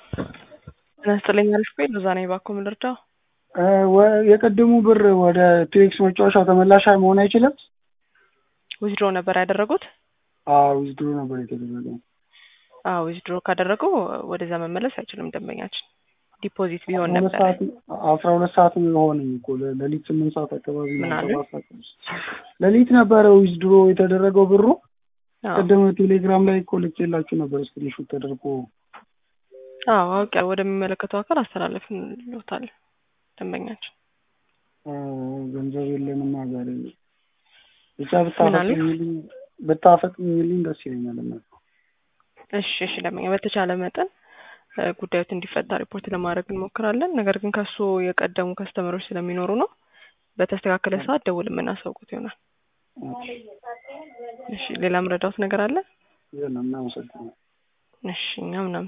ጤና ይስጥልኝ አሪፍ ቆይ ለዛ ነኝ እባክዎ ምን ልርዳው? የቅድሙ ብር ወደ ቱኤክስ መጫወቻው ተመላሽ መሆን አይችልም? ዊዝድሮ ነበር ያደረጉት? አዎ ዊዝድሮ ነበር የተደረገው። አዎ ዊዝድሮ ካደረገው ወደዛ መመለስ አይችልም ደንበኛችን። ዲፖዚት ቢሆን ሁለት ነበር። ሰዓት አስራ ሁለት ሰዓት ሆነኝ እኮ ለ- ሌሊት ስምንት ሰዓት አካባቢ ነው ምን አሉ? ሰባት ሰዓት ነው። ሌሊት ነበረ ዊዝድሮ የተደረገው ብሩ። አዎ ቅድም ቴሌግራም ላይ እኮ ልኬላችሁ ነበር ስክሪንሾት ተደርጎ አዎ አውቄ ወደሚመለከተው አካል አስተላለፍንልዎታል ደንበኛችን። እ፣ ገንዘብ የለንማ ዛሬ ብቻ ምን አሉ? ብታፈጥኝልኝ ብታፈጥኝልኝ ደስ ይለኛል። እናት እሺ እሺ ደንበኛ በተቻለ መጠን እ፣ ጉዳዮት እንዲፈታ ሪፖርት ለማድረግ እንሞክራለን። ነገር ግን ከሱ የቀደሙ ከስተመሮች ስለሚኖሩ ነው በተስተካከለ ሰዓት ደውል የምናሳውቁት ይሆናል። እሺ ሌላ ምረዳውት ነገር አለ? የለም፣ እናመሰግናለን። እሺ እኛም